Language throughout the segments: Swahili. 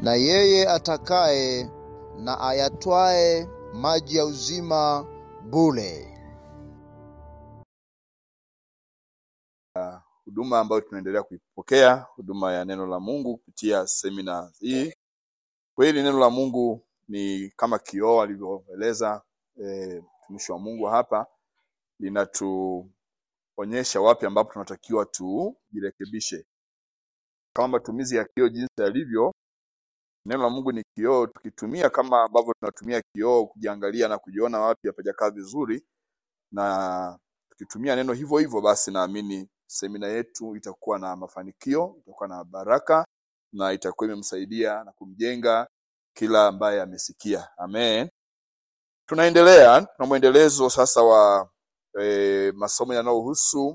na yeye atakaye na ayatwae maji ya uzima bure. huduma ambayo tunaendelea kuipokea, huduma ya neno la Mungu kupitia semina hii. Kweli neno la Mungu ni kama kioo alivyoeleza eh, mtumishi wa Mungu hapa, linatuonyesha wapi ambapo tunatakiwa tujirekebishe. Kama matumizi ya kioo jinsi yalivyo, neno la Mungu ni kioo. Tukitumia kama ambavyo tunatumia kioo kujiangalia na kujiona wapi hapajakaa vizuri, na tukitumia neno hivyo hivyo, basi naamini semina yetu itakuwa na mafanikio, itakuwa na baraka na itakuwa imemsaidia na kumjenga kila ambaye amesikia. Amen. Tunaendelea na mwendelezo sasa wa e, masomo yanayohusu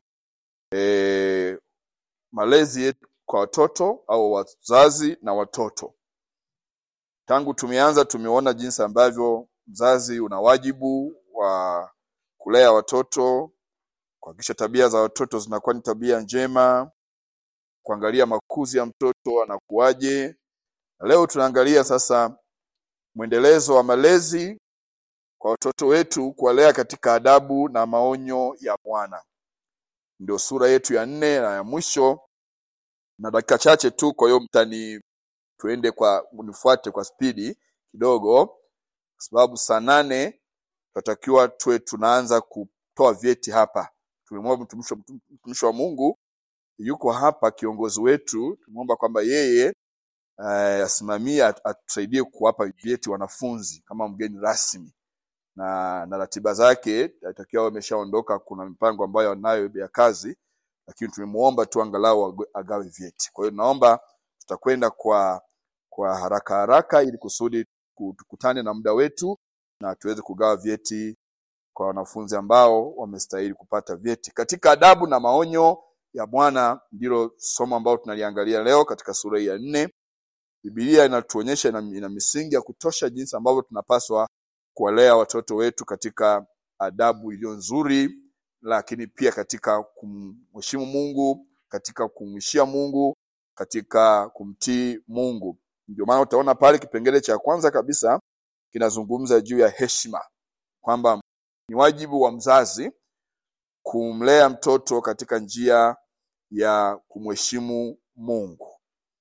e, malezi yetu kwa watoto au wazazi na watoto. Tangu tumeanza tumeona jinsi ambavyo mzazi una wajibu wa kulea watoto, kuhakikisha tabia za watoto zinakuwa ni tabia njema, kuangalia makuzi ya mtoto anakuwaje. Na leo tunaangalia sasa mwendelezo wa malezi kwa watoto wetu, kuwalea katika adabu na maonyo ya Bwana. Ndio sura yetu ya nne na ya mwisho, na dakika chache tu. Kwa hiyo mtani, tuende kwa unifuate kwa spidi kidogo, kwa sababu saa nane tunatakiwa tuwe tunaanza kutoa vyeti hapa. Tumemwomba mtumishi wa- mtumishi wa Mungu yuko hapa, kiongozi wetu, tumeomba kwamba yeye eh, asimamie at- atusaidie kuwapa vyeti wanafunzi kama mgeni rasmi na na ratiba zake atakiwa awe ameshaondoka. Kuna mipango ambayo anayo ya kazi, lakini tumemuomba tu angalau ag- agawe vyeti. Kwa hiyo naomba tutakwenda kwa kwa haraka haraka ili kusudi ku- tukutane na muda wetu na tuweze kugawa vyeti kwa wanafunzi ambao wamestahili kupata vyeti. Katika adabu na maonyo ya Bwana ndilo somo ambalo tunaliangalia leo katika sura hii ya nne. Biblia inatuonyesha ina, ina misingi ya kutosha jinsi ambavyo tunapaswa kuwalea watoto wetu katika adabu iliyo nzuri, lakini pia katika kumheshimu Mungu, katika kumwishia Mungu, katika kumtii Mungu. Ndio maana utaona pale kipengele cha kwanza kabisa kinazungumza juu ya heshima, kwamba ni wajibu wa mzazi kumlea mtoto katika njia ya kumheshimu Mungu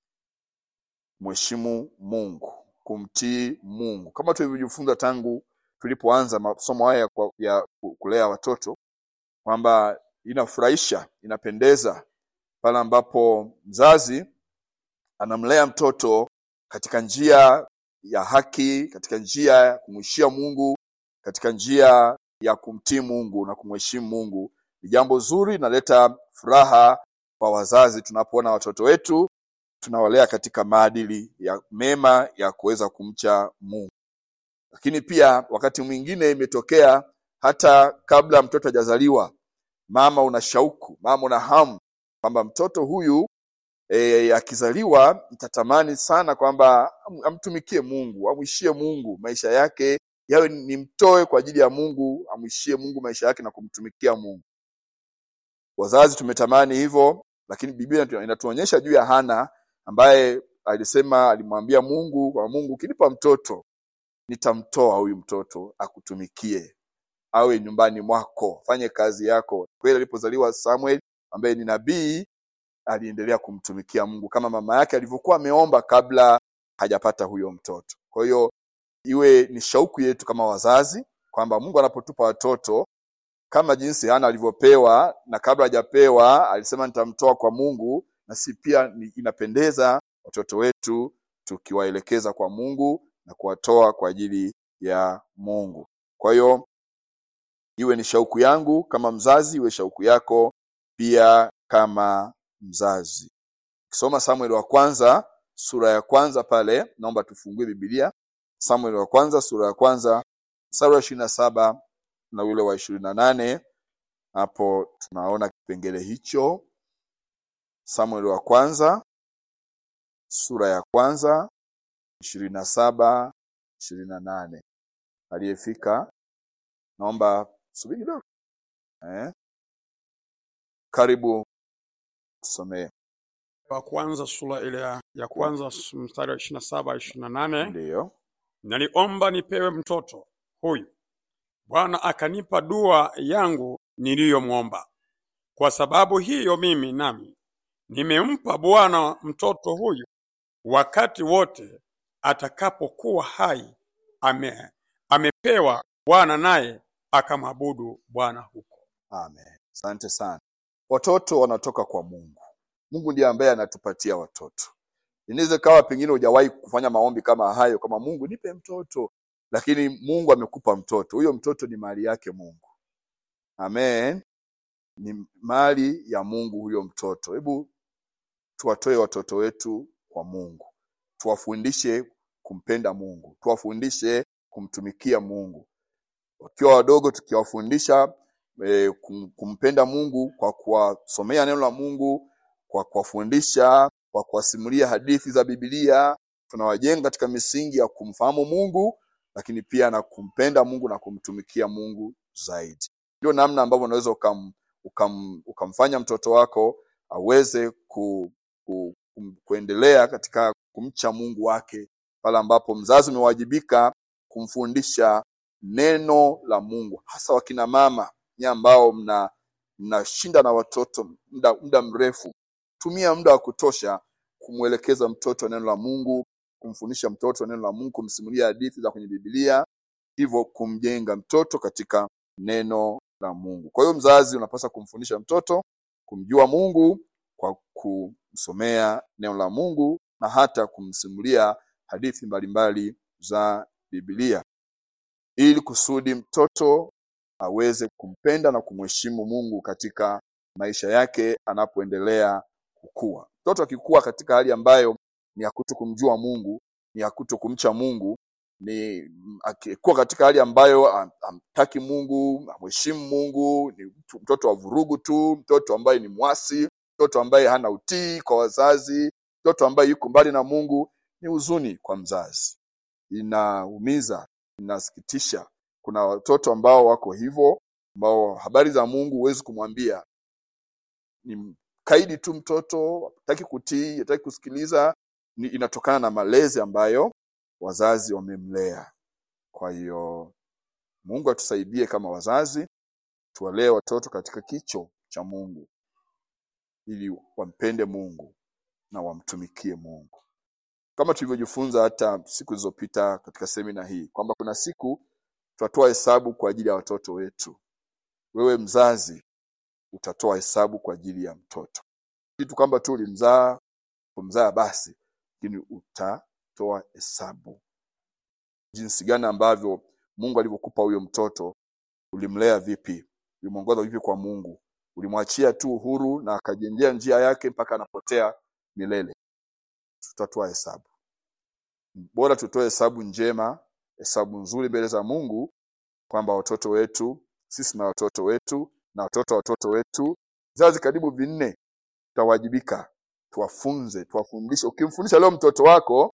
kumheshimu Mungu, kumtii Mungu, kama tulivyojifunza tangu tulipoanza masomo haya ya, kwa- ya kulea watoto, kwamba inafurahisha, inapendeza pale ambapo mzazi anamlea mtoto katika njia ya haki, katika njia ya kumwishia Mungu, katika njia ya kumtii Mungu na kumheshimu Mungu. Ni jambo zuri, inaleta furaha kwa wazazi tunapoona watoto wetu tunawalea katika maadili ya mema ya kuweza kumcha Mungu. Lakini pia wakati mwingine imetokea hata kabla mtoto hajazaliwa, mama una shauku, mama una hamu kwamba mtoto huyu e, akizaliwa nitatamani sana kwamba am- amtumikie Mungu, amwishie Mungu maisha yake yawe ni mtoe kwa ajili ya Mungu, amwishie Mungu maisha yake na kumtumikia Mungu. Wazazi tumetamani hivyo, lakini Biblia inatu- inatuonyesha juu ya Hana ambaye alisema, alimwambia Mungu, kwa Mungu, ukinipa mtoto nitamtoa huyu mtoto akutumikie, awe nyumbani mwako, fanye kazi yako. Kweli alipozaliwa Samuel ambaye ni nabii, aliendelea kumtumikia Mungu kama mama yake alivyokuwa ameomba kabla hajapata huyo mtoto. Kwa hiyo iwe ni shauku yetu kama wazazi kwamba Mungu anapotupa watoto kama jinsi Hana alivyopewa na kabla hajapewa alisema nitamtoa kwa Mungu, na si pia ni- inapendeza watoto wetu tukiwaelekeza kwa Mungu na kuwatoa kwa ajili ya Mungu. Kwa hiyo iwe ni shauku yangu kama mzazi, iwe shauku yako pia kama mzazi. Ukisoma Samueli wa kwanza sura ya kwanza pale, naomba tufungue Biblia. Samueli wa kwanza sura ya kwanza mstari wa ishirini na saba na ule wa ishirini na nane hapo tunaona kipengele hicho. Samueli wa kwanza sura ya kwanza ishirini na saba ishirini na nane aliyefika naomba subiri kidogo eh? Karibu tusomee. wa kwanza sura ile ya, ya kwanza s- mstari wa ishirini na saba ishirini na nane ndiyo naliomba nipewe mtoto huyu, Bwana akanipa dua yangu niliyomwomba. Kwa sababu hiyo mimi nami nimempa Bwana mtoto huyu, wakati wote atakapokuwa hai ame, amepewa Bwana, naye akamwabudu Bwana huko. amen asante sana watoto wanatoka kwa mungu mungu ndiye ambaye anatupatia watoto inaweza kawa pengine hujawahi kufanya maombi kama hayo kama mungu nipe mtoto lakini mungu amekupa mtoto huyo mtoto ni mali yake mungu amen ni mali ya mungu huyo mtoto hebu tuwatoe watoto wetu kwa mungu tuwafundishe kumpenda mungu tuwafundishe kumtumikia mungu wakiwa wadogo tukiwafundisha e, kum, kumpenda mungu kwa kuwasomea neno la mungu kwa kuwafundisha kwa kuwasimulia hadithi za bibilia tunawajenga katika misingi ya kumfahamu mungu lakini pia na kumpenda mungu na kumtumikia mungu zaidi ndio namna ambavyo unaweza ukam, ukam, ukamfanya mtoto wako aweze ku, ku, ku, kuendelea katika kumcha mungu wake pale ambapo mzazi umewajibika kumfundisha neno la mungu hasa wakina mama nyie ambao mna mnashinda na watoto muda, muda mrefu tumia muda wa kutosha kumwelekeza mtoto neno la mungu kumfundisha mtoto neno la mungu kumsimulia hadithi za kwenye bibilia hivyo kumjenga mtoto katika neno la mungu kwa hiyo mzazi unapaswa kumfundisha mtoto kumjua mungu kwa kumsomea neno la mungu na hata kumsimulia hadithi mbalimbali za bibilia ili kusudi mtoto aweze kumpenda na kumheshimu mungu katika maisha yake anapoendelea kukua mtoto akikua katika hali ambayo ni ya kuto kumjua mungu ni ya kuto kumcha mungu ni mm, akikuwa katika hali ambayo ham- hamtaki mungu hamheshimu mungu ni mtu- mtoto wa vurugu tu mtoto ambaye ni mwasi mtoto ambaye hana utii kwa wazazi mtoto ambaye yuko mbali na mungu ni huzuni kwa mzazi inaumiza inasikitisha kuna watoto ambao wako hivyo ambao habari za mungu huwezi kumwambia ni kaidi tu mtoto hataki kutii hataki kusikiliza ni inatokana na malezi ambayo wazazi wamemlea kwa hiyo mungu atusaidie kama wazazi tuwalee watoto katika kicho cha mungu ili wampende mungu na wamtumikie mungu kama tulivyojifunza hata siku zilizopita katika semina hii kwamba kuna siku tutatoa hesabu kwa ajili ya watoto wetu wewe mzazi utatoa hesabu kwa ajili ya mtoto kitu kwamba tu ulimzaa kumzaa basi lakini utatoa hesabu jinsi gani ambavyo mungu alivyokupa huyo mtoto ulimlea vipi ulimwongoza vipi kwa mungu ulimwachia tu uhuru na akajengea njia yake mpaka anapotea milele tutatoa hesabu bora tutoe hesabu njema hesabu nzuri mbele za mungu kwamba watoto wetu sisi na watoto wetu na watoto wa watoto wetu vizazi karibu vinne tutawajibika tuwafunze tuwafundishe ukimfundisha leo mtoto wako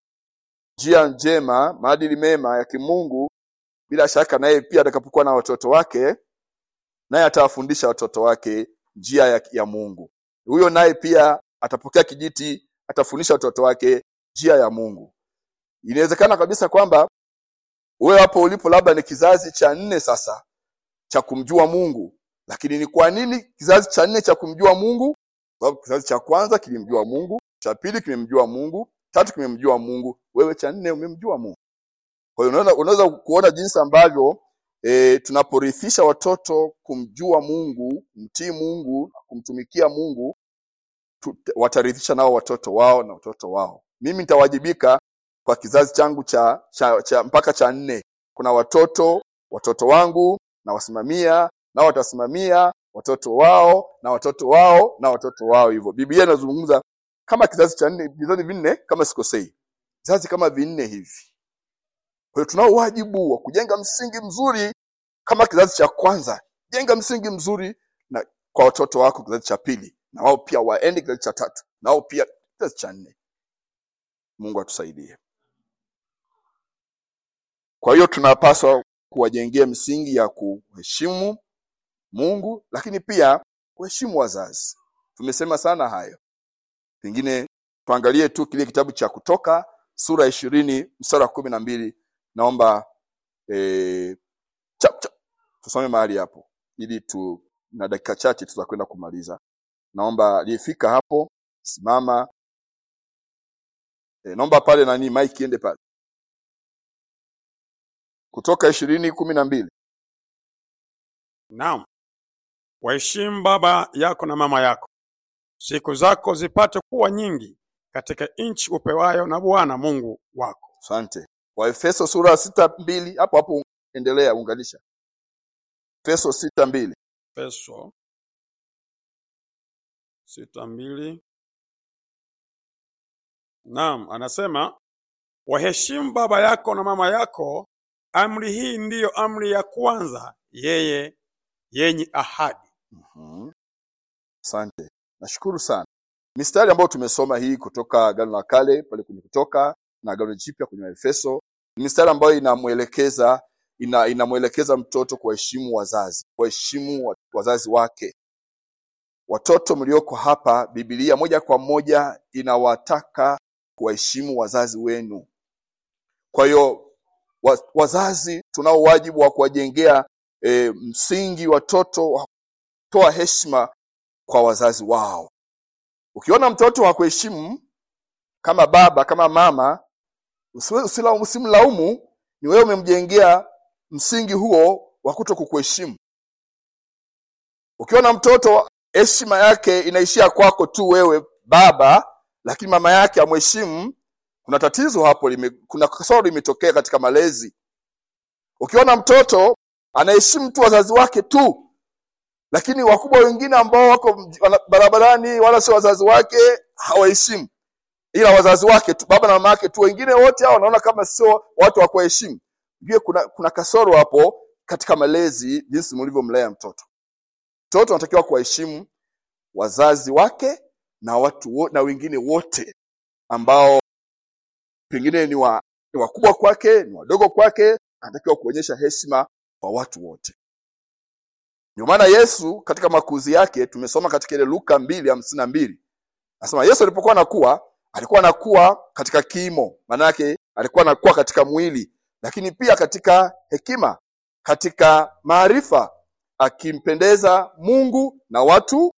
njia njema maadili mema ya kimungu bila shaka naye pia atakapokuwa na watoto wake naye atawafundisha watoto wake njia ya, ya mungu huyo naye pia atapokea kijiti atafundisha watoto wake njia ya mungu inawezekana kabisa kwamba wewe hapo ulipo labda ni kizazi cha nne sasa cha kumjua mungu lakini ni kwa nini kizazi cha nne cha kumjua mungu sababu kizazi cha kwanza kilimjua mungu cha pili kimemjua mungu tatu kimemjua mungu wewe cha nne umemjua mungu kwa hiyo unaweza, unaweza kuona jinsi ambavyo e, tunaporithisha watoto kumjua mungu kumtii mungu na kumtumikia mungu tu, watarithisha nao watoto wao na watoto wao mimi nitawajibika kwa kizazi changu cha, cha, cha mpaka cha nne kuna watoto watoto wangu na wasimamia nao watasimamia watoto wao na watoto wao na watoto wao hivyo biblia inazungumza kama kizazi cha nne vizazi vinne kama sikosei vizazi kama vinne hivi kwa hiyo tunao wajibu wa kujenga msingi mzuri kama kizazi cha kwanza jenga msingi mzuri na kwa watoto wako kizazi cha pili na wao pia waende kizazi cha tatu na wao pia kizazi cha nne mungu atusaidie kwa hiyo tunapaswa kuwajengea misingi ya kuheshimu mungu lakini pia kuheshimu wazazi tumesema sana hayo pengine tuangalie tu kile kitabu cha kutoka sura ishirini mstari wa kumi na mbili naomba eh, chap, chap, tusome mahali hapo ili tu na dakika chache tutakwenda kumaliza naomba aliyefika hapo simama e, naomba pale nani mike iende pale kutoka ishirini kumi na mbili Naam, waheshimu baba yako na mama yako, siku zako zipate kuwa nyingi katika nchi upewayo na Bwana Mungu wako. asante waefeso sura sita mbili hapo hapo endelea unganisha efeso sita mbili Efeso sita mbili. Naam, anasema waheshimu baba yako na mama yako. Amri hii ndiyo amri ya kwanza yeye yenye ahadi. Mhm. Asante, nashukuru sana. Mistari ambayo tumesoma hii kutoka Agano la Kale pale kwenye Kutoka na Agano Jipya kwenye Efeso ni mistari ambayo inamwelekeza ina, inamwelekeza mtoto kuwaheshimu wazazi, kuwaheshimu wa- wazazi wake. Watoto mlioko hapa, Biblia moja kwa moja inawataka kuwaheshimu wazazi wenu. Kwa hiyo wa- wazazi tunao wajibu wa kuwajengea e, msingi watoto wa kutoa heshima kwa wazazi wao. Ukiona mtoto hakuheshimu kama baba kama mama, usiwe- usila- usimlaumu, ni wewe umemjengea msingi huo wa kuto kukuheshimu. Ukiona mtoto heshima yake inaishia kwako tu wewe baba, lakini mama yake amheshimu, kuna tatizo hapo, lime, kuna kasoro limetokea katika malezi. Ukiona mtoto anaheshimu tu wazazi wake tu, lakini wakubwa wengine ambao wako mj- wana- barabarani wala sio wazazi wake hawaheshimu, ila wazazi wake tu, baba na mama yake tu, wengine wote hao wanaona kama sio watu wa kuheshimu. Jue kuna, kuna kasoro hapo katika malezi, jinsi mlivyomlea mtoto. Mtoto anatakiwa kuwaheshimu wazazi wake na watu wo, na wengine wote ambao pengine ni, wa, ni wakubwa kwake, ni wadogo kwake, anatakiwa kuonyesha heshima kwa watu wote. Ndio maana Yesu katika makuzi yake tumesoma katika ile Luka mbili hamsini na mbili anasema Yesu alipokuwa anakuwa alikuwa anakuwa katika kimo, maana yake alikuwa anakuwa katika mwili, lakini pia katika hekima, katika maarifa, akimpendeza Mungu na watu,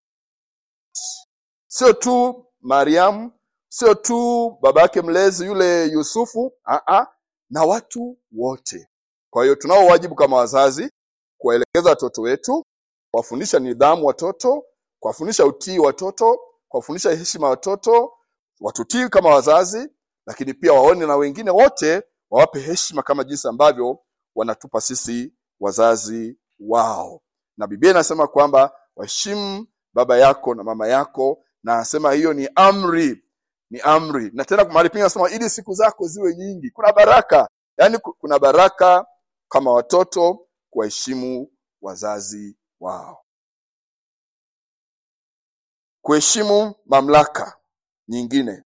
sio tu Mariamu, sio tu baba yake mlezi yule Yusufu, aa, na watu wote. Kwa hiyo tunao wajibu kama wazazi kuwaelekeza watoto wetu, kuwafundisha nidhamu watoto, kuwafundisha utii watoto, kuwafundisha heshima watoto, watutii kama wazazi, lakini pia waone na wengine wote wawape heshima kama jinsi ambavyo wanatupa sisi wazazi wao. Na Biblia inasema kwamba waheshimu baba yako na mama yako, na anasema hiyo ni amri, ni amri. Na tena mahali pengine anasema ili siku zako ziwe nyingi. Kuna baraka, yaani ku- kuna baraka kama watoto kuwaheshimu wazazi wao. Kuheshimu mamlaka nyingine.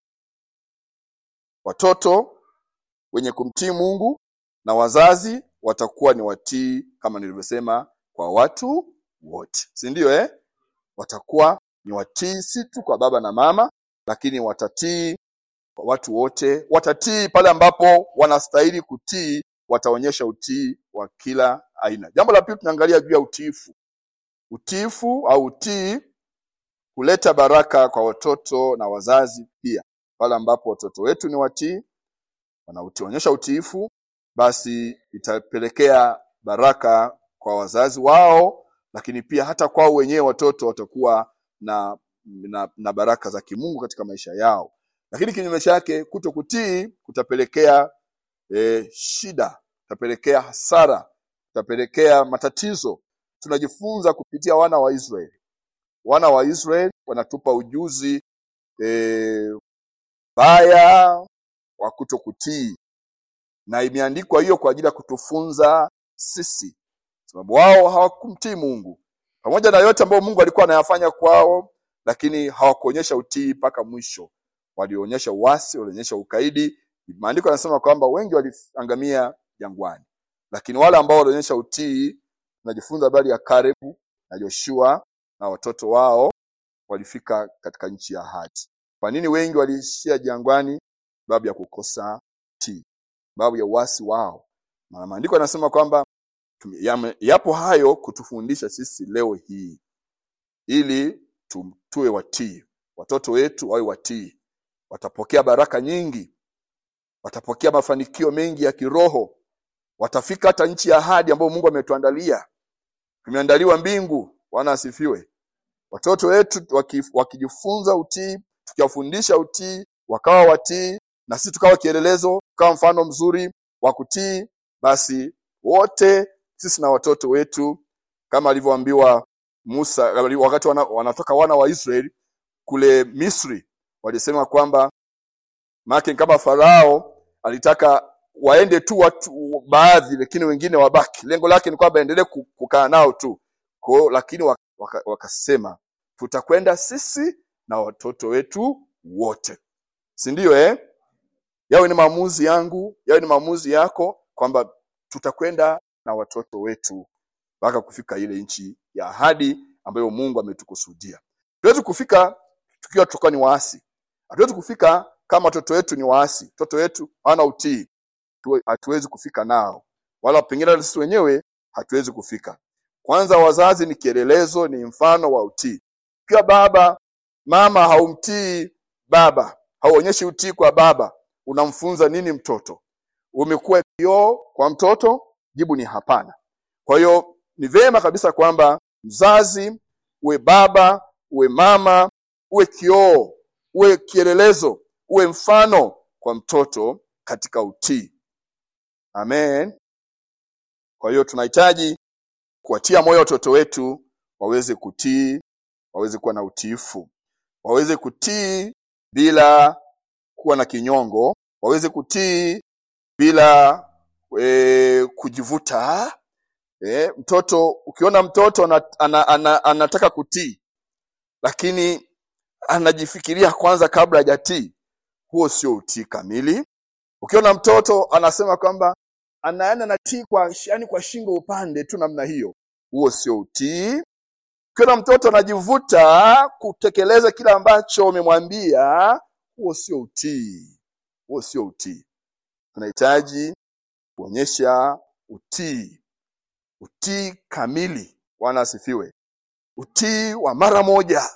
Watoto wenye kumtii Mungu na wazazi watakuwa ni watii kama nilivyosema kwa watu wote, si ndio eh? Watakuwa ni watii si tu kwa baba na mama, lakini watatii kwa watu wote. Watatii pale ambapo wanastahili kutii, wataonyesha utii wa kila aina. Jambo la pili tunaangalia juu ya utiifu. Utiifu au utii huleta baraka kwa watoto na wazazi pia. Pale ambapo watoto wetu ni watii, wanaonyesha utiifu, basi itapelekea baraka kwa wazazi wao, lakini pia hata kwao wenyewe watoto watakuwa na, na, na baraka za kimungu katika maisha yao. Lakini kinyume chake, kuto kutii kutapelekea e, shida, kutapelekea hasara, kutapelekea matatizo. Tunajifunza kupitia wana wa Israeli. Wana wa Israeli wanatupa ujuzi e, baya wa kuto kutii, na imeandikwa hiyo kwa ajili ya kutufunza sisi, sababu wao hawakumtii Mungu pamoja na yote ambayo Mungu alikuwa anayafanya kwao, lakini hawakuonyesha utii mpaka mwisho. Walionyesha uasi, walionyesha ukaidi. Maandiko yanasema kwamba wengi waliangamia jangwani, lakini wale ambao walionyesha utii, tunajifunza habari ya Karebu na Joshua na watoto wao walifika katika nchi ya ahadi. Kwa nini wengi waliishia jangwani? Sababu ya kukosa tii, sababu ya uasi wao. Na maandiko yanasema kwamba tume- yame- yapo hayo kutufundisha sisi leo hii, ili tu- tuwe watii, watoto wetu wawe watii, watapokea baraka nyingi, watapokea mafanikio mengi ya kiroho, watafika hata nchi ya ahadi ambayo Mungu ametuandalia. Tumeandaliwa mbingu. Bwana asifiwe. Watoto wetu waki- wakijifunza utii, tukiwafundisha utii, wakawa watii, na sisi tukawa kielelezo, tukawa mfano mzuri wa kutii, basi wote sisi na watoto wetu, kama alivyoambiwa Musa wakati wana, wanatoka wana wa Israeli kule Misri, walisema kwamba maana kama Farao alitaka waende tu watu baadhi, lakini wengine wabaki. Lengo lake ni kwamba endelee ku- kukaa nao tu kwa, lakini wak- waka- wakasema tutakwenda sisi na watoto wetu wote, si ndio? Eh, yawe ni maamuzi yangu, yawe ni maamuzi yako, kwamba tutakwenda na watoto wetu mpaka kufika ile nchi ya ahadi ambayo Mungu ametukusudia. Hatuwezi kufika tukiwa tutakuwa ni waasi, hatuwezi kufika kama watoto wetu ni waasi, watoto wetu hawana utii, tuwe- hatuwezi kufika nao, wala pengine hata sisi wenyewe hatuwezi kufika. Kwanza, wazazi ni kielelezo, ni mfano wa utii. Pia baba mama haumtii baba, hauonyeshi utii kwa baba, unamfunza nini mtoto? Umekuwa kioo kwa mtoto? Jibu ni hapana. Kwa hiyo ni vyema kabisa kwamba mzazi, uwe baba, uwe mama, uwe kioo, uwe kielelezo, uwe mfano kwa mtoto katika utii. Amen. Kwa hiyo tunahitaji kuwatia moyo watoto wetu waweze kutii, waweze kuwa na utiifu, waweze kutii bila kuwa na kinyongo, waweze kutii bila e, kujivuta. E, mtoto ukiona mtoto ana, ana, ana, anataka kutii lakini anajifikiria kwanza kabla hajatii, huo sio utii kamili. Ukiona mtoto anasema kwamba anaenda na tii kwa yani kwa shingo upande tu namna hiyo, huo sio utii. Ukiona mtoto anajivuta kutekeleza kile ambacho umemwambia, huo sio utii, huo sio utii. Tunahitaji kuonyesha utii, utii kamili. Bwana asifiwe. Utii wa mara moja,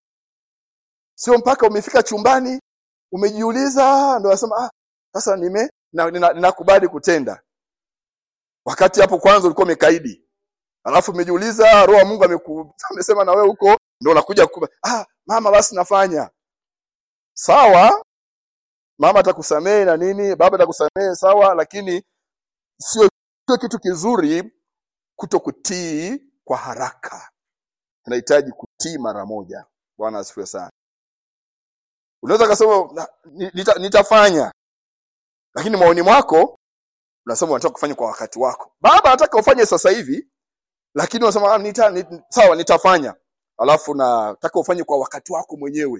sio mpaka umefika chumbani umejiuliza ndo nasema ah, sasa nime na- nina- ninakubali kutenda, wakati hapo kwanza ulikuwa umekaidi, alafu umejiuliza roho wa Mungu ameku, amesema na wewe huko, ndo unakuja kukuba, ah, mama basi nafanya sawa. Mama atakusamehe na nini, baba atakusamehe sawa, lakini sio sio kitu kizuri kuto kutii kwa haraka. Tunahitaji kutii mara moja. Bwana asifiwe sana. Unaweza kasema "Na- ni- nita, nitafanya, lakini maoni mwako unasema unataka kufanya kwa wakati wako. Baba anataka ufanye sasa hivi, lakini unasema "Ah, nita, nit, sawa nitafanya, alafu nataka ufanye kwa wakati wako mwenyewe.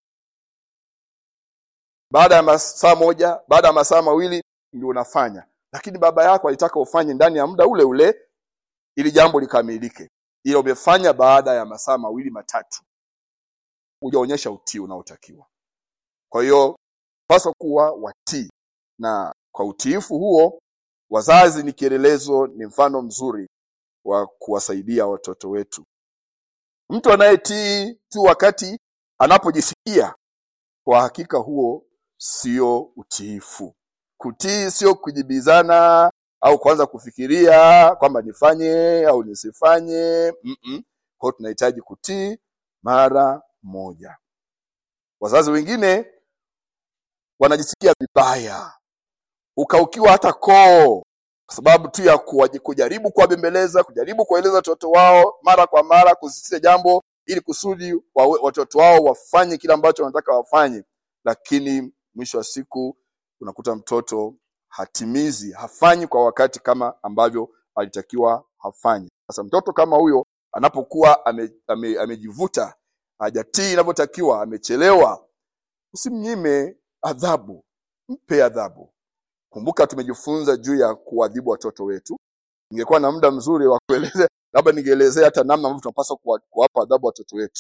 Baada ya masaa moja, baada ya masaa mawili ndio unafanya, lakini baba yako alitaka ufanye ndani ya muda ule ule ili jambo likamilike, ila umefanya baada ya masaa mawili matatu, hujaonyesha utii unaotakiwa. Kwa hiyo paswa kuwa watii, na kwa utiifu huo wazazi ni kielelezo, ni mfano mzuri wa kuwasaidia watoto wetu. Mtu anayetii tu wakati anapojisikia, kwa hakika huo sio utiifu. Kutii sio kujibizana au kuanza kufikiria kwamba nifanye au nisifanye. Mm-mm. Kwa hiyo tunahitaji kutii mara moja. Wazazi wengine wanajisikia vibaya, ukaukiwa hata koo, kwa sababu tu ya kuwaji- kujaribu kuwabembeleza, kujaribu kuwaeleza watoto wao mara kwa mara, kusisitiza jambo ili kusudi wawe- watoto wao wafanye kile ambacho wanataka wafanye, lakini mwisho wa siku unakuta mtoto hatimizi, hafanyi kwa wakati kama ambavyo alitakiwa hafanye. Sasa mtoto kama huyo anapokuwa ame, ame, amejivuta, hajatii inavyotakiwa, amechelewa, usimnyime adhabu, mpe adhabu. Kumbuka tumejifunza juu ya kuadhibu watoto wetu. Ningekuwa na muda mzuri wa kuelezea, labda ningeelezea hata namna ambavyo tunapaswa kuwa- kuwapa adhabu watoto wetu,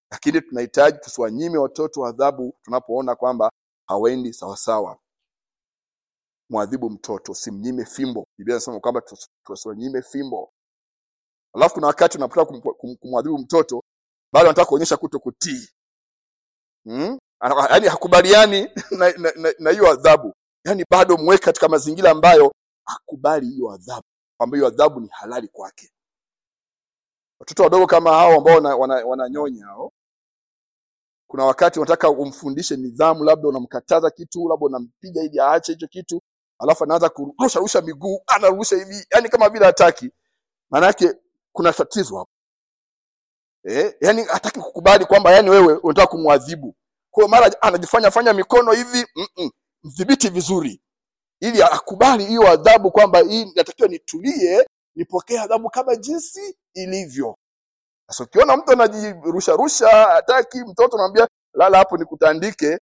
lakini tunahitaji tusiwanyime watoto adhabu tunapoona kwamba hawaendi sawasawa mwadhibu mtoto usimnyime fimbo biblia inasema kwamba tusi- tusiwanyime fimbo alafu kuna wakati unapotaka kum- kum- kumwadhibu mtoto bado anataka kuonyesha kuto kutii hmm? yaani hakubaliani na na- na- na hiyo adhabu yaani bado mweke katika mazingira ambayo hakubali hiyo adhabu kwamba hiyo adhabu ni halali kwake watoto wadogo kama hao ambao wananyonya wana, wananyonya hao kuna wakati unataka umfundishe nidhamu labda unamkataza kitu labda unampiga ili aache hicho kitu alafu anaanza kurusha rusha miguu anarusha hivi yani kama vile hataki maana yake kuna tatizo hapo eh yani hataki kukubali kwamba yani wewe unataka kumwadhibu kwa hiyo mara anajifanya fanya mikono hivi mm-mm, mdhibiti vizuri ili akubali hiyo adhabu kwamba hii natakiwa nitulie nipokee adhabu kama jinsi ilivyo sasa ukiona mtu anajirusha rusha hataki mtoto anamwambia lala hapo nikutandike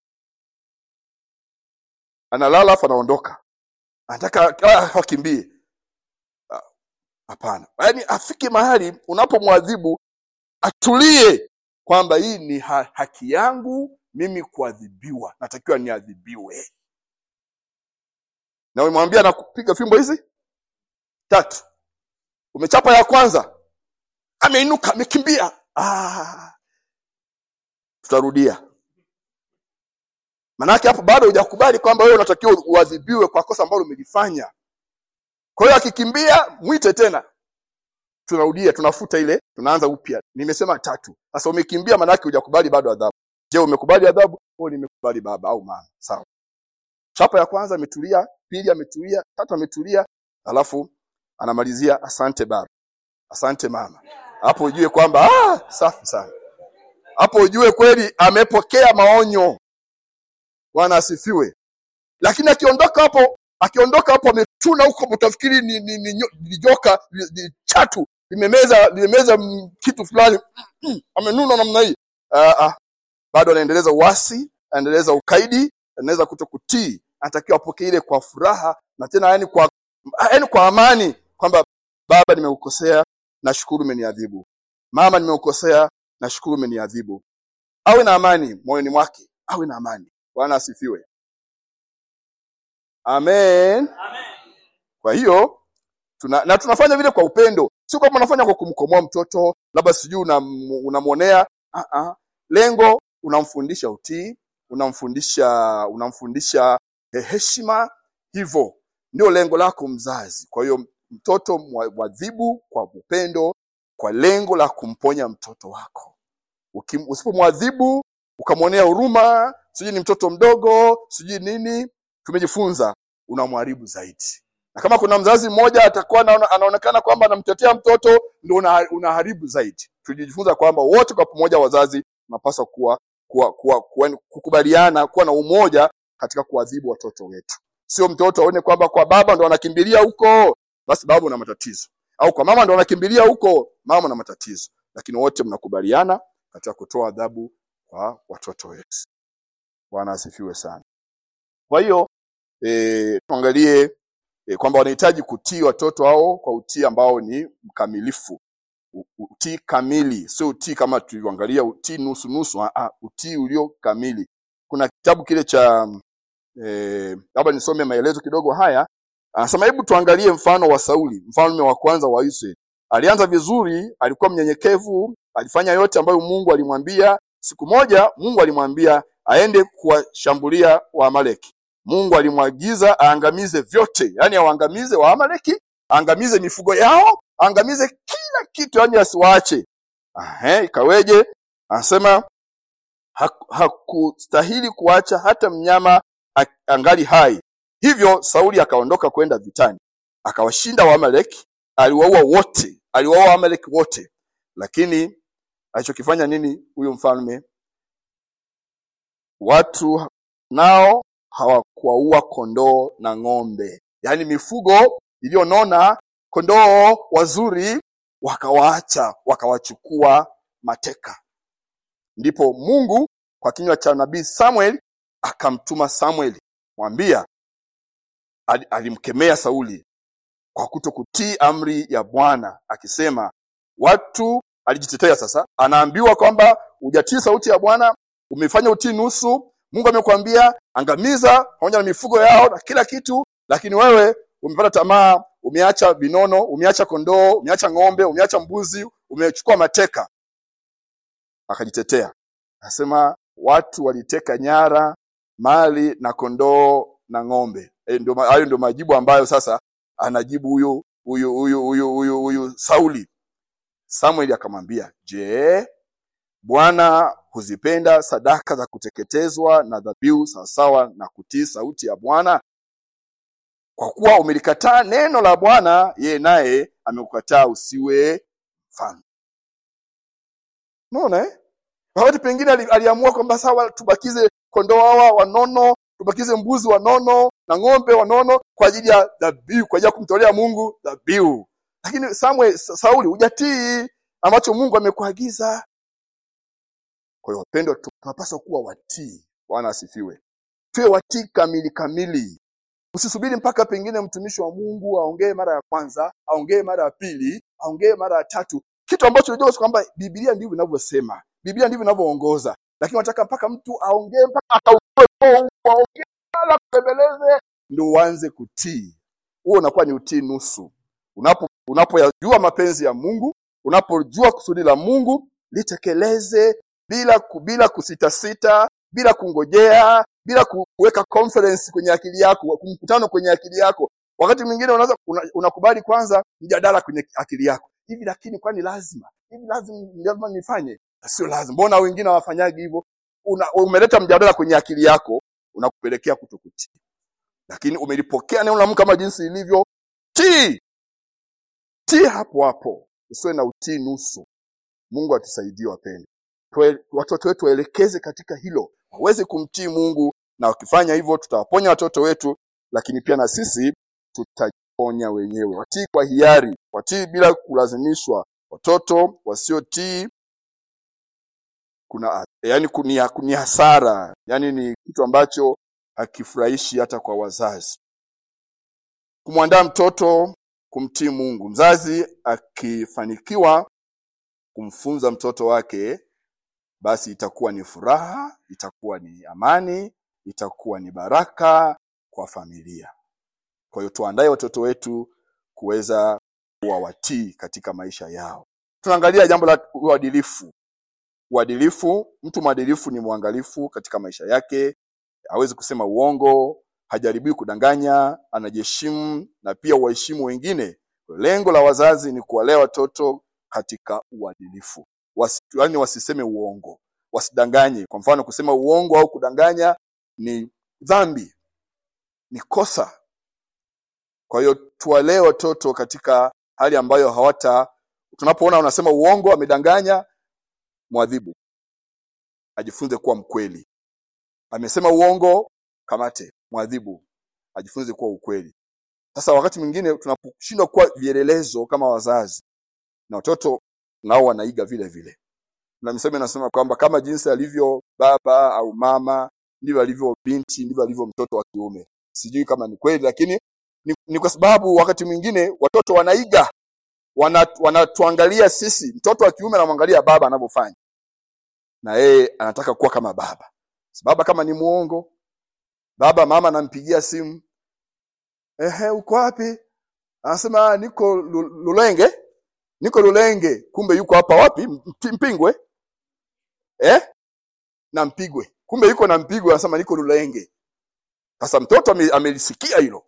analala afu anaondoka anataka ah, akimbie Ah, hapana yaani afike mahali unapomwadhibu atulie kwamba hii ni ha haki yangu mimi kuadhibiwa natakiwa niadhibiwe na umemwambia na kupiga fimbo hizi tatu umechapa ya kwanza ameinuka amekimbia ah, tutarudia manake hapo bado hujakubali kwamba wewe unatakiwa uadhibiwe kwa kosa ambalo umelifanya kwa hiyo akikimbia mwite tena tunarudia tunafuta ile tunaanza upya nimesema tatu sasa umekimbia manake hujakubali bado adhabu je umekubali adhabu oh nimekubali baba au mama sawa chapa ya kwanza ametulia pili ametulia tatu ametulia alafu anamalizia asante baba asante mama hapo ujue kwamba ah, safi sana hapo ujue kweli amepokea maonyo bwana asifiwe lakini akiondoka hapo akiondoka hapo ametuna huko utafikiri ni, ni, ni, nyo- ni joka ni, ni chatu limemeza limemeza mm, kitu fulani mm, amenuna namna hii ah, ah, bado anaendeleza uasi anaendeleza ukaidi anaendeleza kuto kutii anatakiwa apokee ile kwa furaha na tena yani kwa yani kwa amani kwamba baba nimeukosea nashukuru umeniadhibu mama nimeukosea nashukuru umeniadhibu awe na amani moyoni mwake awe na amani bwana asifiwe amen kwa hiyo tuna, na tunafanya vile kwa upendo sio kwamba unafanya kwa kumkomoa mtoto labda sijui unam- unamwonea ah ah lengo unamfundisha utii unamfundisha unamfundisha eh, heshima hivyo ndio lengo lako mzazi kwa hiyo mtoto mwa- mwadhibu kwa upendo kwa lengo la kumponya mtoto wako Ukim- usipomwadhibu ukamwonea huruma sijui ni mtoto mdogo sijui nini tumejifunza unamharibu zaidi na kama kuna mzazi mmoja atakuwa anaona- anaonekana kwamba anamtetea mtoto ndio una, unaharibu zaidi tulijifunza kwamba wote kwa pamoja wazazi tunapaswa kuwa, kuwa, kuwa, kuwa kukubaliana kuwa na umoja katika kuadhibu watoto wetu sio mtoto aone kwamba kwa baba ndo anakimbilia huko basi baba una matatizo au kwa mama ndo anakimbilia huko mama una matatizo lakini wote mnakubaliana katika kutoa adhabu kwa watoto wetu bwana asifiwe sana kwa hiyo e, tuangalie e, kwamba wanahitaji kutii watoto hao kwa utii ambao ni mkamilifu U- utii kamili sio utii kama tulivyoangalia utii nusu nusu ah, ah, utii ulio kamili kuna kitabu kile cha eh, labda nisome maelezo kidogo haya anasema hebu tuangalie mfano wa sauli mfalme wa kwanza wa israeli alianza vizuri alikuwa mnyenyekevu alifanya yote ambayo mungu alimwambia siku moja mungu alimwambia aende kuwashambulia waamaleki mungu alimwagiza aangamize vyote yani awaangamize waamaleki aangamize mifugo yao aangamize kila kitu yani asiwaache Ahe, ikaweje anasema hak- hakustahili kuacha hata mnyama a- angali hai hivyo sauli akaondoka kwenda vitani akawashinda waamaleki aliwaua wote aliwaua waamaleki wote lakini alichokifanya nini huyu mfalme watu nao hawakuwaua kondoo na ng'ombe yaani mifugo iliyonona kondoo wazuri wakawaacha wakawachukua mateka ndipo mungu kwa kinywa cha nabii samuel akamtuma samuel mwambia ali- alimkemea sauli kwa kuto kutii amri ya bwana akisema watu alijitetea sasa anaambiwa kwamba hujatii sauti ya bwana umefanya utii nusu mungu amekwambia angamiza pamoja na mifugo yao na kila kitu lakini wewe umepata tamaa umeacha vinono umeacha kondoo umeacha ng'ombe umeacha mbuzi umechukua mateka akajitetea anasema watu waliteka nyara mali na kondoo na ng'ombe Eh, ndio ma- hayo ndio majibu ambayo sasa anajibu huyu huyu huyu huyu huyu huyu sauli samueli akamwambia je bwana huzipenda sadaka za kuteketezwa na dhabihu sawasawa na kutii sauti ya bwana kwa kuwa umelikataa neno la bwana yeye naye amekukataa usiwe mfalme unaona eh? wakati pengine ali- aliamua kwamba sawa tubakize kondoo hawa wanono tubakize mbuzi wanono na ng'ombe wanono kwa ajili ya dhabihu kwa ajili ya kumtolea mungu dhabihu lakini Samuel, Sa- sauli hujatii ambacho mungu amekuagiza kwa hiyo wapendwa tu- tunapaswa kuwa watii bwana asifiwe tuwe watii kamili kamili usisubiri mpaka pengine mtumishi wa mungu aongee mara ya kwanza aongee mara ya pili aongee mara ya tatu kitu ambacho unajua kwamba biblia ndivyo inavyosema biblia ndivyo inavyoongoza lakini wanataka mpaka mtu aongee mpaka akautoe roho, aongee na kubembeleze ndio uanze kutii huo unakuwa ni utii nusu unapo unapoyajua mapenzi ya mungu unapojua kusudi la mungu litekeleze bila ku- bila kusitasita bila kungojea bila ku- kuweka conference kwenye akili yako mkutano kwenye akili yako wakati mwingine unaweza una- unakubali kwanza mjadala kwenye akili yako hivi lakini kwani lazima hivi lazima lazima nifanye sio lazima mbona wengine hawafanyagi hivyo Una- umeleta mjadala kwenye akili yako unakupelekea kutokutii lakini umelipokea neno la Mungu kama jinsi ilivyo tii tii hapo hapo usiwe na utii nusu mungu atusaidie wapendwa Tuwe- watoto wetu waelekeze katika hilo waweze kumtii mungu na wakifanya hivyo tutawaponya watoto wetu lakini pia na sisi tutajiponya wenyewe watii kwa hiari watii bila kulazimishwa watoto wasiotii kuna yani ni, ni hasara yani ni kitu ambacho hakifurahishi hata kwa wazazi kumwandaa mtoto kumtii mungu mzazi akifanikiwa kumfunza mtoto wake basi itakuwa ni furaha itakuwa ni amani itakuwa ni baraka kwa familia kwa hiyo tuandae watoto wetu kuweza kuwa watii katika maisha yao tunaangalia jambo la uadilifu uadilifu mtu mwadilifu ni mwangalifu katika maisha yake hawezi kusema uongo hajaribii kudanganya anajiheshimu na pia waheshimu wengine lengo la wazazi ni kuwalea watoto katika uadilifu Wasi, yani wasiseme uongo wasidanganye kwa mfano kusema uongo au kudanganya ni dhambi ni kosa kwa hiyo tuwalee watoto katika hali ambayo hawata tunapoona unasema uongo amedanganya mwadhibu ajifunze kuwa mkweli amesema uongo kamate mwadhibu ajifunze kuwa ukweli sasa wakati mwingine tunaposhindwa kuwa vielelezo kama wazazi na watoto nao wanaiga vile vile na misemo inasema kwamba kama jinsi alivyo baba au mama ndivyo alivyo binti ndivyo alivyo mtoto wa kiume sijui kama ni kweli lakini ni, ni kwa sababu wakati mwingine watoto wanaiga wana- wanatuangalia sisi mtoto wa kiume anamwangalia baba anavyofanya na yeye anataka kuwa kama baba baba kama ni muongo baba mama anampigia simu ehe uko wapi anasema "Ah, niko Lu- lulenge niko lulenge kumbe yuko hapa wapi Mpi- mpingwe eh na mpigwe kumbe yuko na mpigwe anasema niko lulenge sasa mtoto ame- amelisikia hilo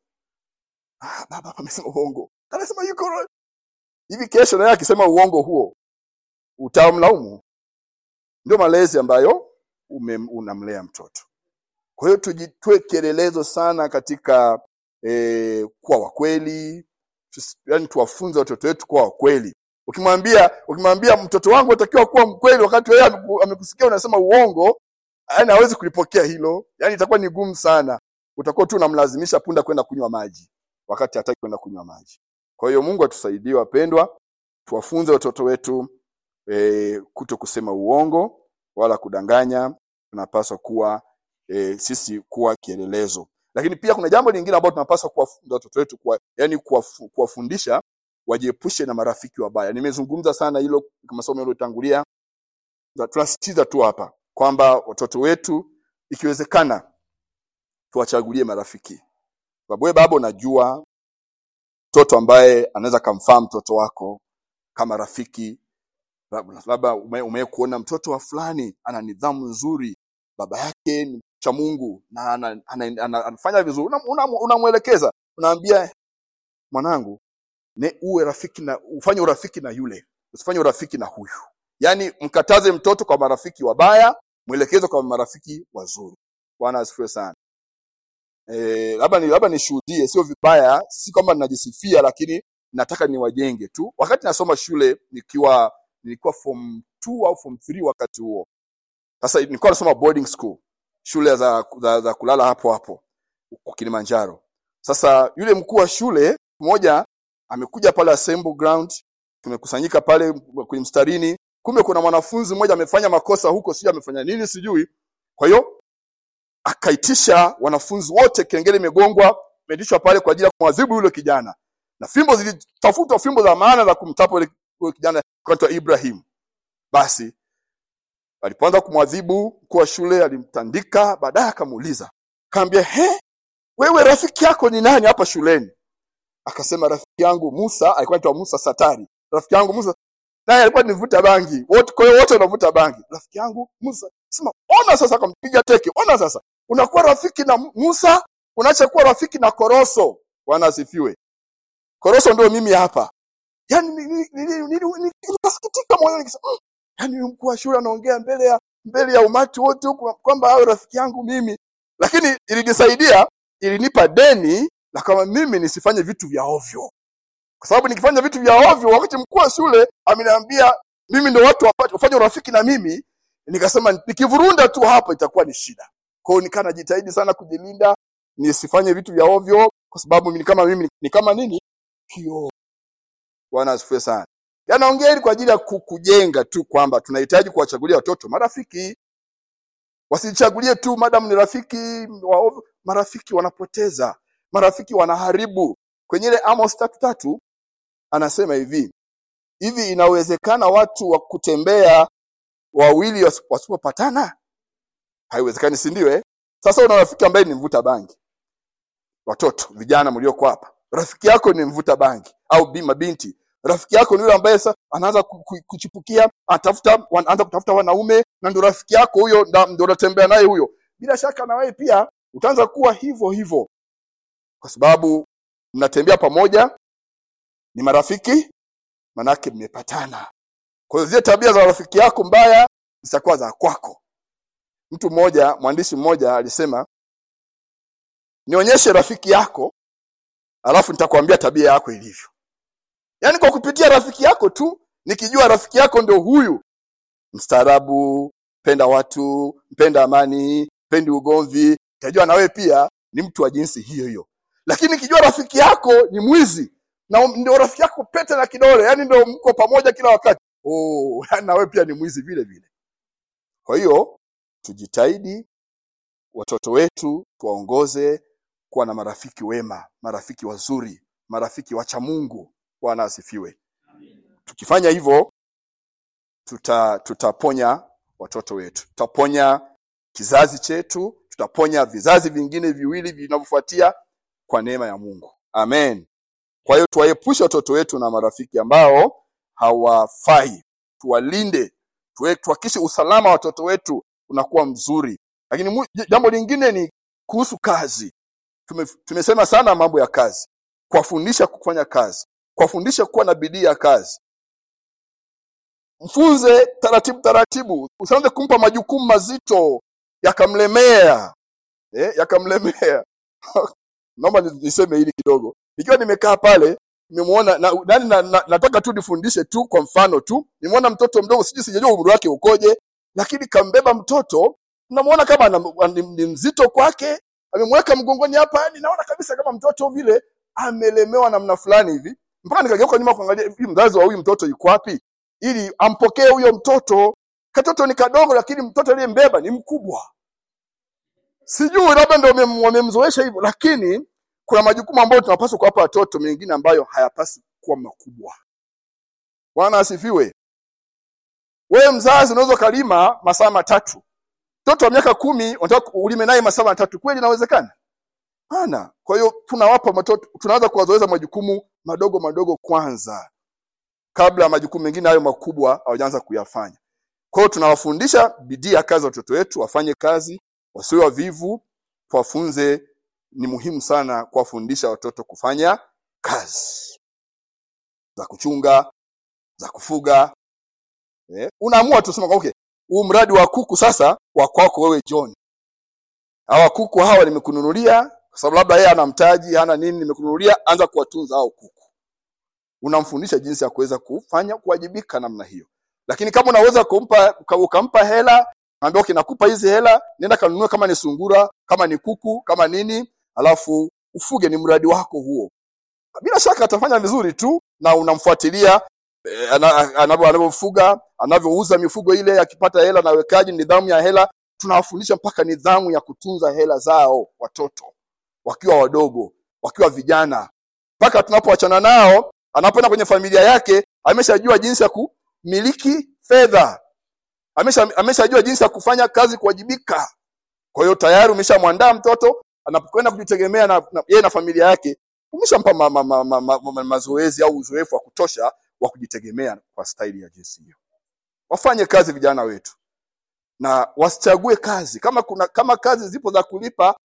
ah, baba hapa amesema uongo anasema yuko Lu- hivi kesho naye akisema uongo huo utamlaumu ndio malezi ambayo ume, unamlea mtoto kwa hiyo tujitwe kielelezo sana katika eh, kuwa wakweli yani tuwafunze watoto wetu kuwa wakweli ukimwambia ukimwambia mtoto wangu atakiwa kuwa mkweli wakati wewe ameku- amekusikia unasema uongo yani hawezi kulipokea hilo yani itakuwa ni gumu sana utakuwa tu unamlazimisha punda kwenda kunywa maji wakati hataki kwenda kunywa maji kwa hiyo mungu atusaidie wapendwa tuwafunze watoto wetu e, kuto kusema uongo wala kudanganya tunapaswa kuwa e, sisi kuwa kielelezo lakini pia kuna jambo lingine ambalo tunapaswa kuwafunza watoto wetu kuwa, yani kuwafu- kuwafundisha wajiepushe na marafiki wabaya. Nimezungumza sana hilo kama somo yaliyotangulia, na tunasisitiza tu hapa kwamba watoto wetu ikiwezekana tuwachagulie marafiki. Sababu wewe baba unajua mtoto ambaye anaweza kamfaa mtoto wako kama rafiki, labda labda ume- umewahi kuona mtoto wa fulani ana nidhamu nzuri, baba yake ni cha Mungu na ana- ana- ana- anafanya vizuri, unamwelekeza una, una unamwelekeza, unaambia mwanangu, ne uwe rafiki na ufanye urafiki na yule, usifanye urafiki na huyu. Yaani mkataze mtoto kwa marafiki wabaya, mwelekeze kwa marafiki wazuri. Bwana asifiwe sana. Eh, labda ni labda nishuhudie, sio vibaya, si kwamba ninajisifia, lakini nataka niwajenge tu. Wakati nasoma shule nikiwa nilikuwa form 2 au form 3 wakati huo. Sasa nilikuwa nasoma boarding school, shule za, za, za kulala hapo hapo huko Kilimanjaro. Sasa yule mkuu wa shule mmoja amekuja pale assembly ground, tumekusanyika pale kwenye mstarini, kumbe kuna mwanafunzi mmoja amefanya makosa huko, sijui amefanya nini sijui. Kwa hiyo akaitisha wanafunzi wote, kengele imegongwa, imeitishwa pale kwa ajili ya kumwadhibu yule kijana, na fimbo zilitafutwa, fimbo za maana za kumtapa yule yule kijana kwa Ibrahim. Basi alipoanza kumwadhibu, mkuu wa shule alimtandika, baadaye akamuuliza, kaambia, he, wewe rafiki yako ni nani hapa shuleni? Akasema rafiki yangu Musa, alikuwa anaitwa Musa Satari. Rafiki yangu Musa naye alikuwa nivuta bangi. Wote kwa hiyo wote wanavuta bangi. Rafiki yangu Musa, sema ona sasa, akampiga teke. Ona sasa, unakuwa rafiki na Musa, unaacha kuwa rafiki na Koroso. Bwana asifiwe. Koroso ndio mimi hapa. Yaani ni- ni- ni- ni- ni- ni- nikasikitika moyoni nikisema, "Mm, yaani huyu mkuu wa shule anaongea mbele ya mbele ya umati wote huku kwamba awe rafiki yangu mimi. Lakini ilinisaidia, ilinipa deni la kama mimi nisifanye vitu vya ovyo kwa sababu nikifanya vitu vya ovyo, wakati mkuu wa shule ameniambia mimi ndio watu wapate wafanye urafiki na mimi, nikasema nikivurunda tu hapa itakuwa ni shida. Kwa hiyo nikaa najitahidi sana kujilinda nisifanye vitu vya ovyo, kwa sababu mimi kama mimi ni kama nini kioo. Bwana asifiwe sana. Yanaongea hili kwa ajili ya ku- kujenga tu kwamba tunahitaji kuwachagulia watoto marafiki, wasichagulie tu madam ni rafiki wa ovyo. Marafiki wanapoteza, marafiki wanaharibu. Kwenye ile Amos tatu tatu anasema hivi hivi, inawezekana watu wa kutembea wawili wasi- wasipopatana? Haiwezekani, si ndio? Eh, sasa una rafiki ambaye ni mvuta bangi. Watoto vijana mlioko hapa, rafiki yako ni mvuta bangi au bi mabinti, rafiki yako ni yule ambaye sasa anaanza ku- ku- kuchipukia, anatafuta anaanza kutafuta wanaume, na ndio rafiki yako huyo, nda- ndio unatembea naye huyo. Bila shaka na wewe pia utaanza kuwa hivyo hivyo, kwa sababu mnatembea pamoja, ni marafiki, manake mmepatana. Kwa hiyo zile tabia za rafiki yako mbaya zitakuwa za kwako. Mtu mmoja, mwandishi mmoja alisema, nionyeshe rafiki yako, alafu nitakwambia tabia yako ilivyo. Yaani kwa kupitia rafiki yako tu, nikijua rafiki yako ndio huyu, mstaarabu, mpenda watu, mpenda amani, pendi ugomvi, nitajua na wewe pia ni mtu wa jinsi hiyo hiyo. Lakini nikijua rafiki yako ni mwizi na ndio rafiki yako pete na kidole, yani ndio mko pamoja kila wakati, oh, yani na wewe pia ni mwizi vile vile. Kwa hiyo tujitahidi watoto wetu tuwaongoze kuwa na marafiki wema, marafiki wazuri, marafiki wacha Mungu. Bwana asifiwe. Tukifanya hivyo tuta, tutaponya watoto wetu, tutaponya kizazi chetu, tutaponya vizazi vingine viwili vinavyofuatia kwa neema ya Mungu. Amen. Kwa hiyo tuwaepushe watoto wetu na marafiki ambao hawafai, tuwalinde, tuwe- tuhakikishe usalama wa watoto wetu unakuwa mzuri. Lakini mu- jambo lingine ni kuhusu kazi. Tume, tumesema sana mambo ya kazi, kuwafundisha kufanya kazi, kuwafundisha kuwa na bidii ya kazi. Mfunze taratibu taratibu, usianze kumpa majukumu mazito yakamlemea, eh, yakamlemea. Naomba ni- niseme hili kidogo. Nikiwa nimekaa pale nimemuona na, nani na, na, nataka tu nifundishe tu kwa mfano tu. Nimeona mtoto mdogo, sijui sijajua umri wake ukoje, lakini kambeba mtoto, namuona kama ana- ni, ni mzito kwake, amemweka mgongoni hapa, yani naona kabisa kama mtoto vile amelemewa namna fulani hivi, mpaka nikageuka nyuma kuangalia hivi mzazi wa huyu mtoto yuko wapi, ili ampokee huyo mtoto. Katoto ni kadogo, lakini mtoto aliyembeba ni mkubwa. Sijui labda ndio wamem- wamemzoesha hivyo, lakini kuna majukumu ambayo tunapaswa kuwapa watoto mengine ambayo hayapasi kuwa makubwa bwana asifiwe wewe mzazi unaweza ukalima masaa matatu mtoto wa miaka kumi unataka ulime naye masaa matatu kweli inawezekana hana kwa hiyo tunawapa watoto tunaanza kuwazoeza majukumu madogo madogo kwanza kabla ya majukumu mengine hayo makubwa hawajaanza kuyafanya kwa hiyo tunawafundisha bidii ya kazi watoto wetu wafanye kazi wasiwe wavivu tuwafunze ni muhimu sana kuwafundisha watoto kufanya kazi za kuchunga za kufuga eh, unaamua tu sema okay huu mradi wa kuku sasa wa kwako wewe John hawa kuku hawa nimekununulia kwa sababu labda yeye ana mtaji hana nini nimekununulia anza kuwatunza hao kuku unamfundisha jinsi ya kuweza kufanya kuwajibika namna hiyo lakini kama unaweza kumpa uka- ukampa hela ambia okay nakupa hizi hela nenda kanunue kama ni sungura kama ni kuku kama nini alafu ufuge ni mradi wako huo bila shaka atafanya vizuri tu na unamfuatilia eh, ana- anavyo- anavyofuga anavyouza mifugo ile akipata hela na wekaji nidhamu ya hela tunawafundisha mpaka nidhamu ya kutunza hela zao watoto wakiwa wadogo wakiwa vijana mpaka tunapoachana nao anapoenda kwenye familia yake ameshajua jinsi ya kumiliki fedha amesha ameshajua jinsi ya kufanya kazi kuwajibika kwa hiyo tayari umeshamwandaa mtoto anapokwenda kujitegemea na, na yeye na familia yake umeshampa ma, ma, ma, ma, ma, ma, mazoezi au uzoefu wa kutosha wa kujitegemea kwa staili ya jinsi hiyo wafanye kazi vijana wetu na wasichague kazi kama kuna kama kazi zipo za kulipa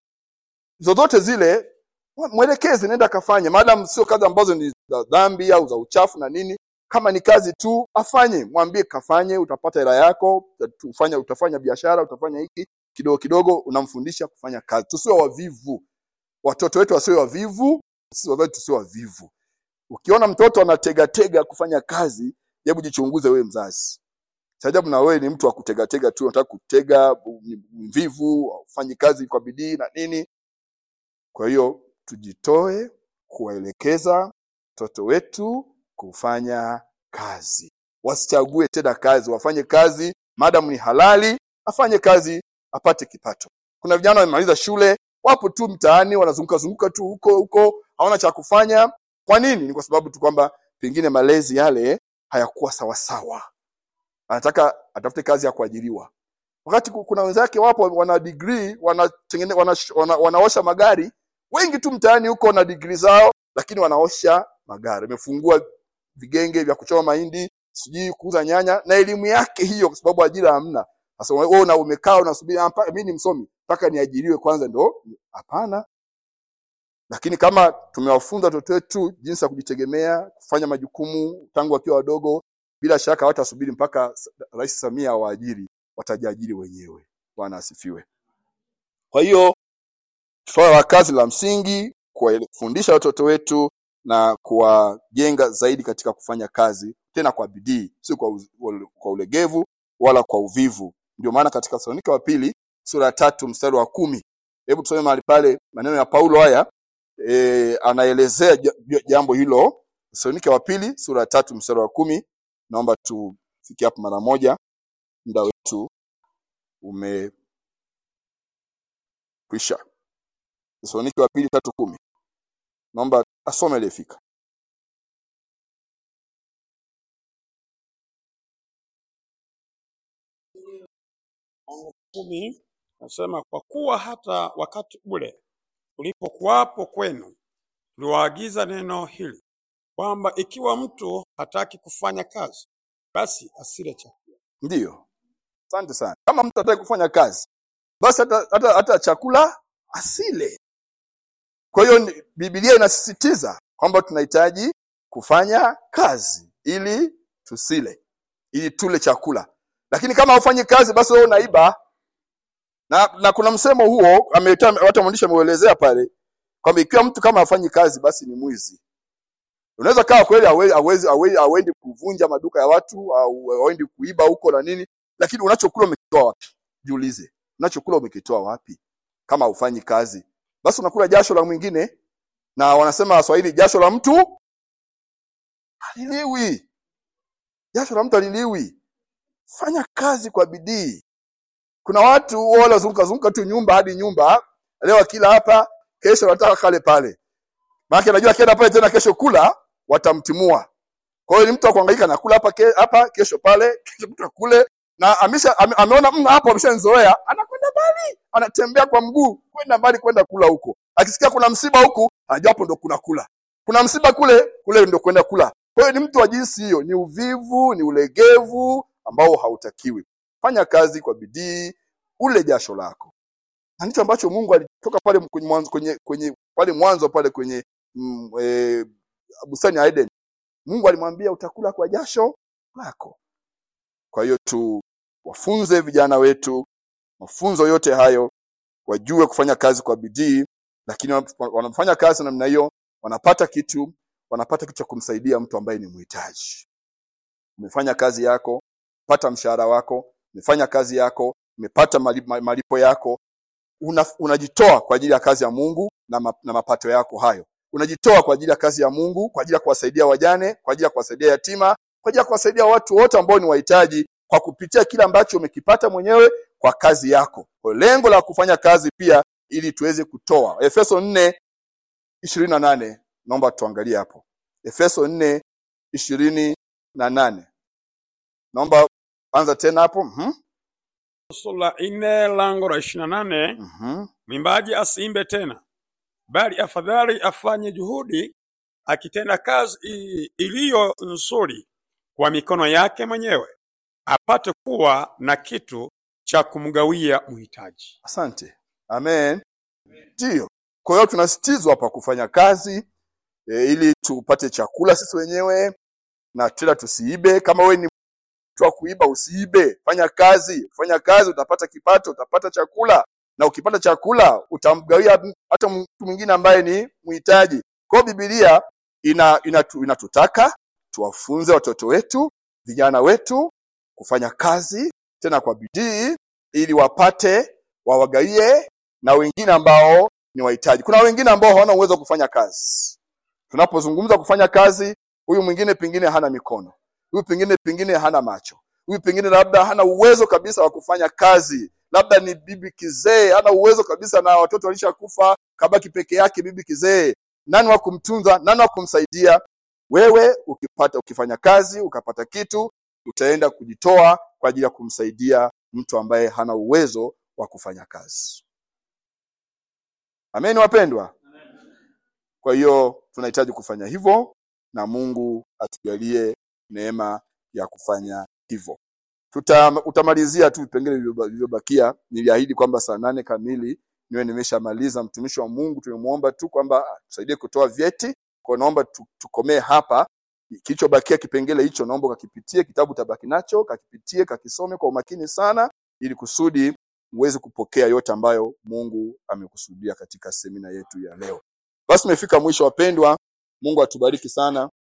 zozote zile mwelekezi nenda akafanye maadamu sio kazi ambazo ni za dhambi au za uchafu na nini kama ni kazi tu afanye mwambie kafanye utapata hela yako utafanya utafanya biashara utafanya hiki kidogo kidogo unamfundisha kufanya kazi tusiwe wavivu watoto wetu wasiwe wavivu sisi wazazi tusiwe wavivu ukiona mtoto anategatega kufanya kazi hebu jichunguze wewe mzazi sajabu na wewe ni mtu wa kutegatega tu unataka kutega ni mvivu ufanyi kazi kwa bidii na nini kwa hiyo tujitoe kuwaelekeza watoto wetu kufanya kazi wasichague tena kazi wafanye kazi maadamu ni halali afanye kazi apate kipato kuna vijana wamemaliza shule wapo tu mtaani wanazunguka zunguka tu huko huko hawana cha kufanya kwa nini ni kwa sababu tu kwamba pengine malezi yale hayakuwa sawasawa anataka atafute kazi ya kuajiriwa wakati ku- kuna wenzake wapo wana degree wanatengene wana, wana, wanaosha magari wengi tu mtaani huko wana degree zao lakini wanaosha magari amefungua vigenge vya kuchoma mahindi sijui kuuza nyanya na elimu yake hiyo kwa sababu ajira hamna sasa wewe una umekaa unasubiri "Ah, mpaka mimi ni msomi mpaka niajiriwe kwanza ndo hapana lakini kama tumewafunza watoto wetu jinsi ya kujitegemea kufanya majukumu tangu wakiwa wadogo bila shaka hawatasubiri mpaka s- rais samia awaajiri watajiajiri wenyewe bwana asifiwe kwa hiyo swala la kazi la msingi kuwafundisha watoto wetu na kuwajenga zaidi katika kufanya kazi tena kwa bidii si kwa, uz- kwa ulegevu wala kwa uvivu ndio maana katika Thesalonika wa pili sura ya tatu mstari wa kumi hebu tusome mahali pale maneno ya paulo haya e, anaelezea ja- ja- jambo hilo Thesalonika wa pili sura ya tatu mstari wa kumi naomba tufikie hapo mara moja muda wetu umekwisha Thesalonika wa pili tatu kumi naomba asome aliyefika kumi nasema kwa kuwa hata wakati ule ulipokuwapo kwenu tuliwaagiza neno hili kwamba ikiwa mtu hataki kufanya kazi basi asile chakula ndiyo asante sana kama mtu ataki kufanya kazi basi hata, hata, hata chakula asile kwa hiyo ni- bibilia inasisitiza kwamba tunahitaji kufanya kazi ili tusile ili tule chakula lakini kama hufanyi kazi basi wewe unaiba na, na kuna msemo huo ameleta hata mwandishi ameuelezea pale kwamba ikiwa mtu kama hafanyi kazi basi ni mwizi unaweza kawa kweli hawe- hawezi hawe- hawendi kuvunja maduka ya watu au hawendi kuiba huko na nini lakini unachokula umekitoa wapi jiulize unachokula umekitoa wapi kama haufanyi kazi basi unakula jasho la mwingine na wanasema waswahili jasho la mtu haliliwi jasho la mtu haliliwi fanya kazi kwa bidii kuna watu wale wazunguka zunguka tu nyumba hadi nyumba leo akila hapa kesho wanataka kale pale maana anajua akienda pale tena kesho kula watamtimua kwa hiyo ni mtu wa kuhangaika na kula hapa ke, hapa kesho pale kesho mtu kule na amesha ame, ameona mna hapo ameshanzoea anakwenda mbali anatembea kwa mguu kwenda mbali kwenda kula huko akisikia kuna msiba huku anajua hapo ndo kuna kula kuna msiba kule kule ndo kwenda kula kwa hiyo ni mtu wa jinsi hiyo ni uvivu ni ulegevu ambao hautakiwi fanya kazi kwa bidii ule jasho lako na ndicho ambacho Mungu alitoka pale kwenye mwanzo kwenye, kwenye pale mwanzo pale kwenye mm, e, bustani ya Eden Mungu alimwambia utakula kwa jasho lako kwa hiyo tu wafunze vijana wetu mafunzo yote hayo wajue kufanya kazi kwa bidii lakini wanap- wanafanya kazi namna hiyo wanapata kitu wanapata kitu cha kumsaidia mtu ambaye ni mhitaji umefanya kazi yako pata mshahara wako umefanya kazi yako umepata mali- ma- malipo yako una, unajitoa kwa ajili ya kazi ya Mungu na, ma, na mapato yako hayo unajitoa kwa ajili ya kazi ya Mungu kwa ajili ya kuwasaidia wajane kwa ajili ya kuwasaidia yatima kwa ajili ya kuwasaidia watu wote ambao ni wahitaji kwa kupitia kile ambacho umekipata mwenyewe kwa kazi yako kwa hiyo lengo la kufanya kazi pia ili tuweze kutoa Efeso 4 ishirini na nane naomba tuangalie hapo Efeso 4 ishirini na nane naomba anza tena hapo mhm sura nne lango la ishirini na nane mhm mwimbaji asiimbe tena, bali afadhali afanye juhudi akitenda kazi i- iliyo nzuri kwa mikono yake mwenyewe, apate kuwa na kitu cha kumgawia mhitaji. Asante. Amen. Ndiyo. Kwa hiyo tunasitizwa hapa kufanya kazi e, ili tupate chakula sisi wenyewe na tena tusiibe. Kama wewe ni mtu wa kuiba, usiibe. Fanya kazi, fanya kazi, utapata kipato, utapata chakula, na ukipata chakula utamgawia m- hata mtu mwingine ambaye ni mhitaji. Kwa hiyo Biblia ina, inatu, inatutaka tuwafunze watoto wetu, vijana wetu kufanya kazi tena kwa bidii ili wapate wawagaie na wengine ambao ni wahitaji. Kuna wengine ambao hawana uwezo wa kufanya kazi. Tunapozungumza kufanya kazi, huyu mwingine pengine hana mikono, huyu pengine pengine hana macho, huyu pengine labda hana uwezo kabisa wa kufanya kazi, labda ni bibi kizee, hana uwezo kabisa, na watoto walishakufa, kabaki peke yake bibi kizee. Nani wa kumtunza? Nani wa kumsaidia? Wewe ukipata ukifanya kazi ukapata kitu, utaenda kujitoa kwa ajili ya kumsaidia mtu ambaye hana uwezo wa kufanya kazi. Amen, wapendwa. Kwa hiyo tunahitaji kufanya hivyo, na Mungu atujalie neema ya kufanya hivyo. Tuta, utamalizia tu vipengele vilivyoba- vilivyobakia. Niliahidi kwamba saa nane kamili niwe nimeshamaliza. Mtumishi wa Mungu tumemwomba tu kwamba tusaidie kutoa vyeti, kwa hiyo naomba tu, tukomee hapa. Kilichobakia kipengele hicho, naomba ukakipitie, kitabu utabaki nacho, kakipitie, kakisome kwa umakini sana, ili kusudi uweze kupokea yote ambayo Mungu amekusudia katika semina yetu ya leo. Basi tumefika mwisho wapendwa. Mungu atubariki sana.